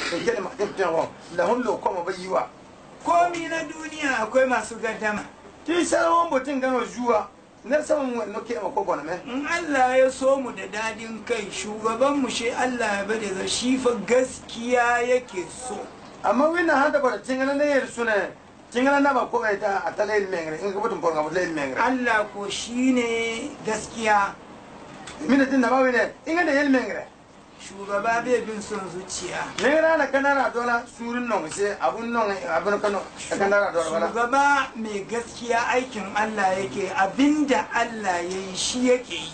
da ke da mahimtin wa lahun lokoma bai yi wa komi na duniya akwai masu gaddama ti sarwan mutum gano zuwa na saman wani ke ma kogo na me in Allah ya so mu da dadin kai shugaban mu shi Allah ya bada da shi fa gaskiya yake so amma wina hada bara tingana ne yer sune tingana na ba ko bai ta atalel mengre in gubutun ko ngabut lel mengre Allah ko shine gaskiya mina tin na ba wine inga da yel mengre shugaba bai bin son zuciya mengre na kanara dola surun non se abun non abun kano kanara dola bala shugaba mai gaskiya aikin Allah yake abinda Allah ya yi shi yake yi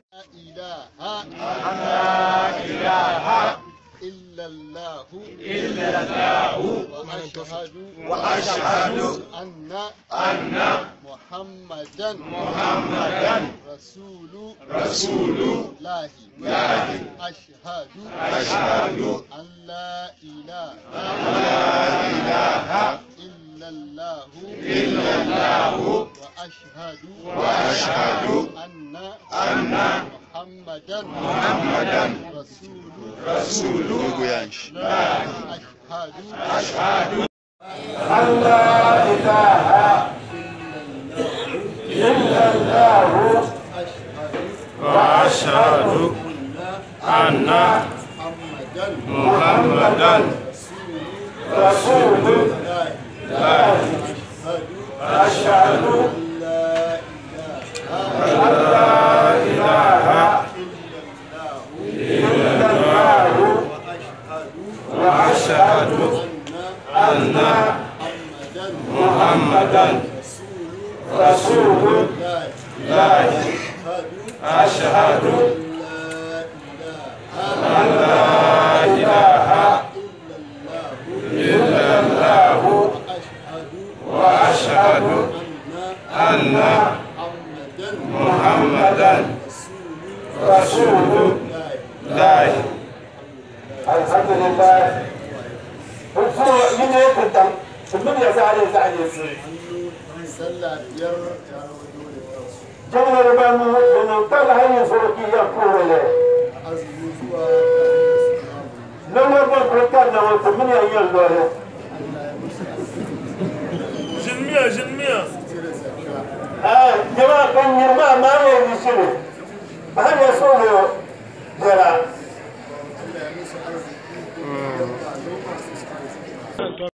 إلا الله إلا الله وأشهد وأشهد أن أن محمدا محمدا رسول رسول الله الله أشهد أشهد أن لا إله إله إلا الله إلا الله وأشهد وأشهد أن أن محمدا محمدا رسول رسول الله أشهد أشهد أن لا إله إلا الله وأشهد أن محمدا محمدا رسول الله أشهد أن لا إله أن لا إله إلا الله وأشهد أن محمدا رسول الله أشهد أن لا إله إلا الله وأشهد أن محمدا رسول الله الحمد لله Kuma yi ne ya tantan, sun ya sa ne sa ne su. sallah biyar ya rawaito da kansu Jami'ar Banu da nan kala hanyar sarki ya kore ne. azumi zuwa kafin da su Nan wani kurkan na wata mini yin lore. Jinmiya, jinmiya. cire zakka Ah, jama'a kan yi ma ma ne yi shi ne. Ba hanyar so ne jara. Allah ya musu arziki da ba noma su